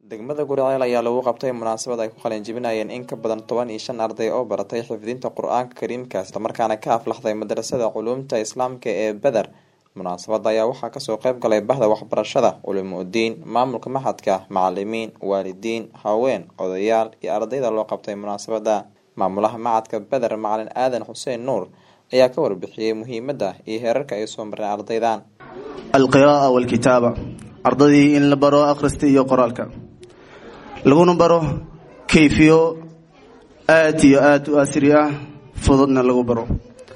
degmada guriceel ayaa lagu qabtay munaasabad ay ku qalinjibinayeen in ka badan toban iyo shan arday oo baratay xifdinta qur-aanka kariimka islamarkaana ka aflaxday madrasada culuumta islaamka ee beder munaasabada ayaa waxaa kasoo qeyb galay bahda waxbarashada culimo udiin maamulka maxadka macalimiin waalidiin haween odayaal iyo ardayda loo qabtay munaasabada maamulaha macadka beder macalin aadan xuseen nuur ayaa ka warbixiyey muhiimada iyo heerarka ay soo mareen ardaydan alqira'a walkitaaba ardadii in la baro akhrista iyo qoraalka laguna baro kayfiyo aada iyo aada u asri ah fududna lagu baro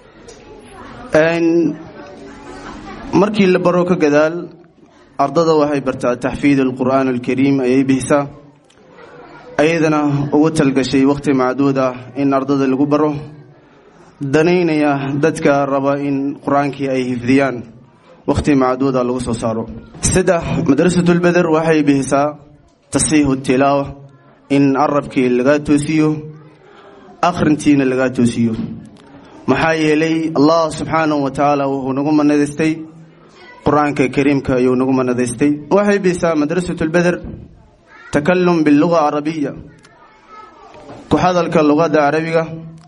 markii la baro ka gadaal ardada waxay bartaa taxfiid alqur'aan alkariim ayay bixisaa ayadana ugu talgashay wakhti macduud ah in ardada lagu baro danaynaya dadka raba in qur-aankii ay hifdiyaan wakhti macduuda lagu soo saaro saddex madrasatulbeder waxay bixisaa tasiixu tilaawa in arabkii lagaa toosiyo akhrintiina lagaa toosiyo maxaa yeelay allah subxaanahu wa tacaala wuxuu nagu manadaystay qur-aanka kariimka ayuu nagu manadaystay waxay bixisaa madrasatulbeder takalum biluga carabiya ku hadalka luqadda carabiga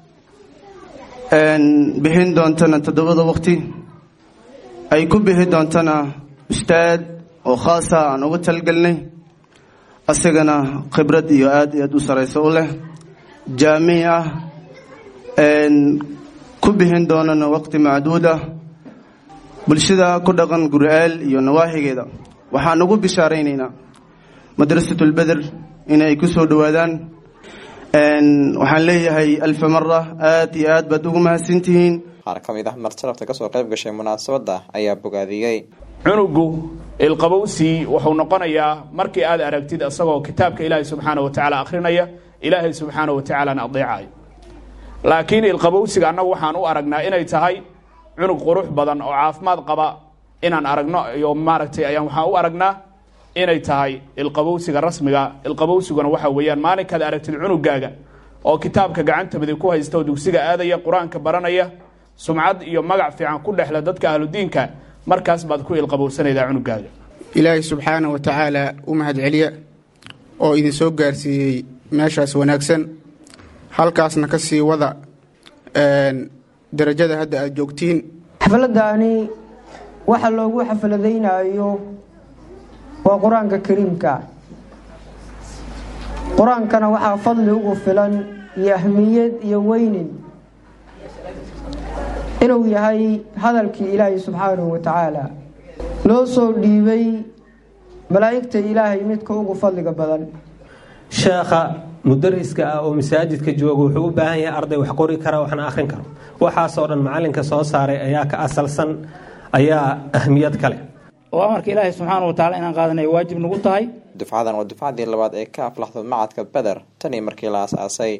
bixin doontana toddobada waqti ay ku bixi doontana ustaad oo khaasa aan uga talgelnay asagana khibrad iyo aada iyo aad u sarayso u leh jaamic ah ku bixin doonana waqti macduud ah bulshada ku dhaqan guriceel iyo nawaaxigeeda waxaan ugu bishaaraynaynaa madrasatulbeder inay ku soo dhowaadaan waxaan leeyahay alfa mara aada iyo aad baad ugu mahadsantihiin qaar ka mid ah marsalafta kasoo qayb gashay munaasabada ayaa bogaadiyey cunugu ilqabowsi wuxuu noqonayaa markii aad aragtid isagoo kitaabka ilaahay subxaana wa tacaala akhrinaya ilaahay subxaana wa tacaalana adeecayo laakiin ilqabowsiga annagu waxaan u aragnaa inay tahay cunug qurux badan oo caafimaad qaba inaan aragno iyo maaragtay ayaan waxaan u aragnaa inay tahay ilqabowsiga rasmiga ilqabowsiguna waxa weeyaan maalinkaad aragtid cunugaaga oo kitaabka gacanta midig ku haysta oo dugsiga aadaya qur-aanka baranaya sumcad iyo magac fiican ku dhexla dadka ahludiinka markaas baad ku ilqabowsanaydaa cunugaaga ilaahay subxaana wa tacaala u mahad celiya oo idin soo gaarsiiyey meeshaas wanaagsan halkaasna ka sii wada darajada hadda aad joogtiin xafladani waxa loogu xafladaynayo waa qur-aanka kariimka qur-aankana waxaa fadli ugu filan iyo ahmiyad iyo weynin inuu yahay hadalkii ilaahay subxaanahu wa tacaala loo soo dhiibay malaa'igta ilaahay midka ugu fadliga badan sheekha mudariska ah oo masaajidka jooga wuxuu u baahan yahay arday wax qori kara waxna akhrin karo waxaasoo dhan macalinka soo saaray ayaa ka asalsan ayaa ahmiyad kale oo amarka ilaahay subxaana wa tacala inaan qaadanay waajib nagu tahay dufcadan waa dufcadii labaad ee ka aflaxdo macadka beder tanii markii la aas-aasay